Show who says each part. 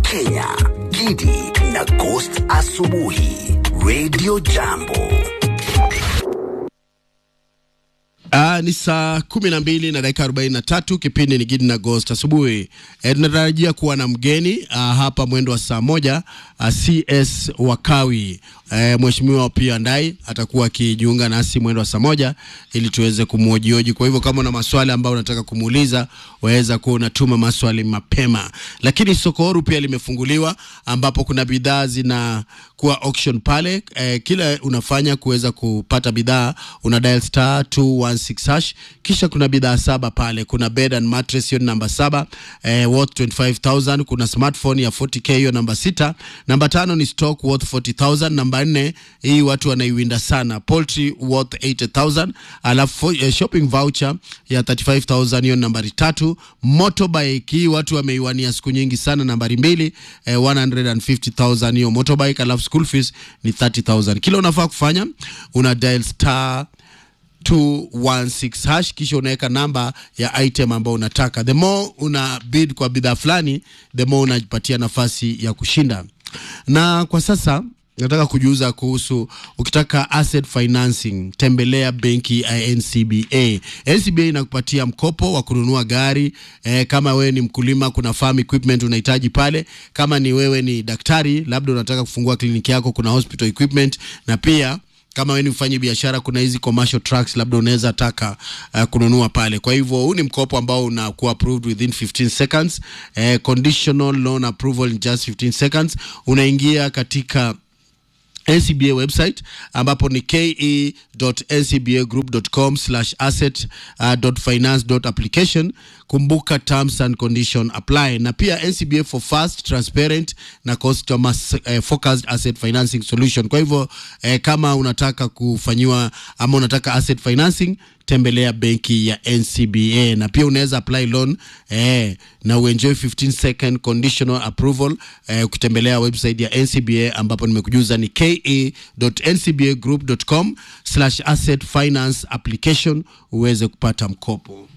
Speaker 1: Kenya, Gidi na Ghost Asubuhi, Radio Jambo.
Speaker 2: Uh, ni saa kumi na mbili na dakika arobaini na tatu. Kipindi ni Gidi na Ghost asubuhi. E, tunatarajia kuwa na mgeni uh, hapa mwendo wa saa moja uh, CS Wakawi e, Mheshimiwa pia Ndai atakuwa akijiunga nasi mwendo wa saa moja ili tuweze kumwojioji. Kwa hivyo kama una maswali ambayo unataka kumuuliza waweza kuwa unatuma maswali mapema, lakini soko huru pia limefunguliwa ambapo kuna bidhaa zina kuwa auction pale. E, kila unafanya kuweza kupata bidhaa una dial star 216 hash, kisha kuna bidhaa saba pale. Kuna bed and mattress hiyo namba saba eh, worth 25000 kuna smartphone ya 40k hiyo namba sita. Namba tano ni stock worth 40000 namba nne hii watu wanaiwinda sana poultry worth 80000 alafu eh, shopping voucher ya 35000 hiyo nambari tatu. Motorbike hii watu wameiwania siku nyingi sana nambari mbili eh, 150000 hiyo motorbike, alafu school fees ni 30000 kila unafaa kufanya una dial star 216 hash kisha unaweka namba ya item ambayo unataka. The more una bid kwa bidhaa fulani, the more unajipatia nafasi ya kushinda. Na kwa sasa nataka kujuza kuhusu ukitaka asset financing, tembelea benki ya NCBA. NCBA inakupatia mkopo wa kununua gari eh, kama wewe ni mkulima, kuna farm equipment unahitaji pale. Kama ni wewe ni daktari, labda unataka kufungua kliniki yako, kuna hospital equipment na pia kama wewe ni mfanyi biashara, kuna hizi commercial trucks labda unaweza taka uh, kununua pale. Kwa hivyo huu ni mkopo ambao unakuwa approved within 15 seconds, eh, conditional loan approval in just 15 seconds. Unaingia katika NCBA website ambapo ni ke.ncbagroup.com slash asset uh, dot finance dot application. Kumbuka terms and condition apply, na pia NCBA for fast transparent na customer uh, focused asset financing solution. Kwa hivyo eh, kama unataka kufanyiwa ama unataka asset financing tembelea benki ya NCBA na pia unaweza apply loan eh, na uenjoy 15 second conditional approval eh, ukitembelea website ya NCBA ambapo nimekujuza ni ke.ncbagroup.com slash asset finance application uweze kupata mkopo.